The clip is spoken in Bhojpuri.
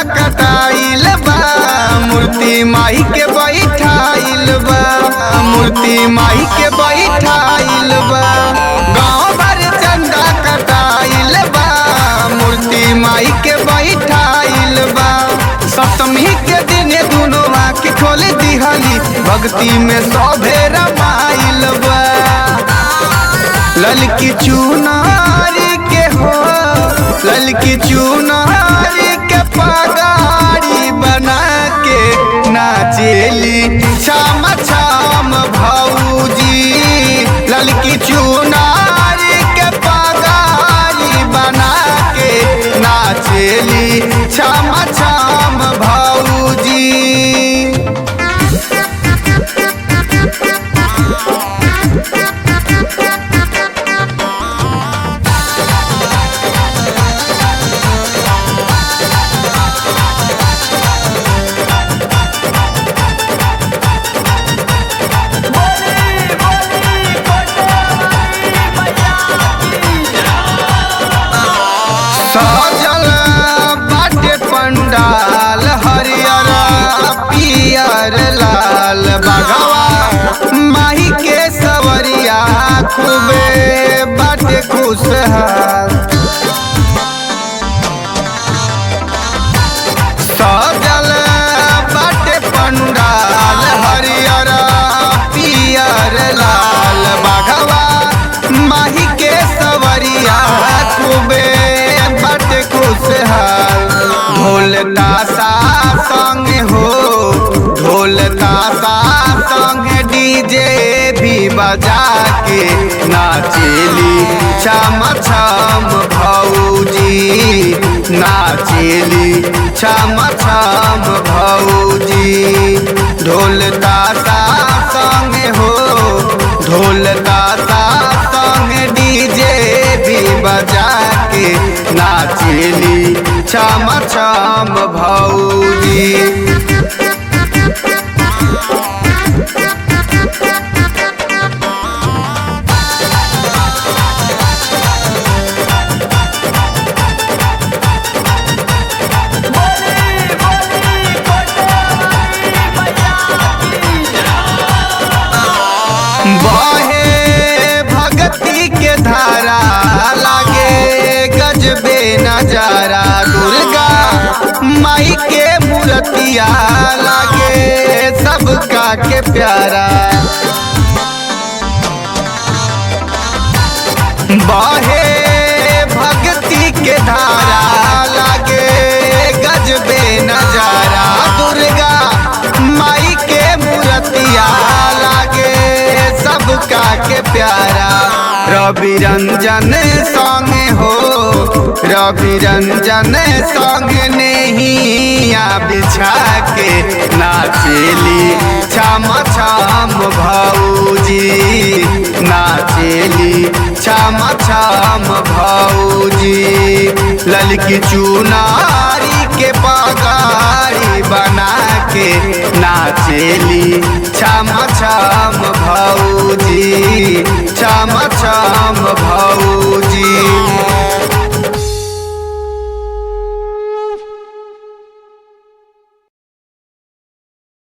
कटाइल बा मूर्ति माई के बैठाइल बा मूर्ति माई के बैठाइल बा गाँव भर चंदा कटाइल बा मूर्ति माई के बैठाइल बा सप्तमी के दिन दुनो आँख खोल दिहली भक्ति में सभे रमाइल बा ललकी चुनारी के हो ललकी चुनारी के पगारी बना के नाचेली छाम छाम भौजी ललकी चुनारी के पगारी बना के नाचेली छाम छाम भौजी सजल बाटे पंडाल हरियर पियर लाल बघवा माही के सवरिया खूबे बाटे खुशहाल सजल बाटे पंडाल हरियर पियर लाल बघवा माही के सवरिया खूबे बाटे खुशहाल ढोल ताशा संग हो ढोल ताशा संग डीजे भी बजा के नाचेली छम छम भौजी नाचेली छम छम भौजी ढोल ताशा संग हो ढोल ताशा संग डीजे भी बजा के नाचेली छम छम भौजी बहे भक्ति के धारा लागे गजबे नजारा दुर्गा माई के मूर्तिया लागे सबका के प्यारा बहे भक्ति के धारा लागे गजबे नजारा दुर्गा माई के मूर्तिया लागे सबका के प्यारा रवि रंजन संग हो रवि रंजन संग नैया बिछा के नाचेली छम छम भौजी नाचेली छम छम भौजी ललकी चुनारी के पगारी बना के नाचेली छम छम भौ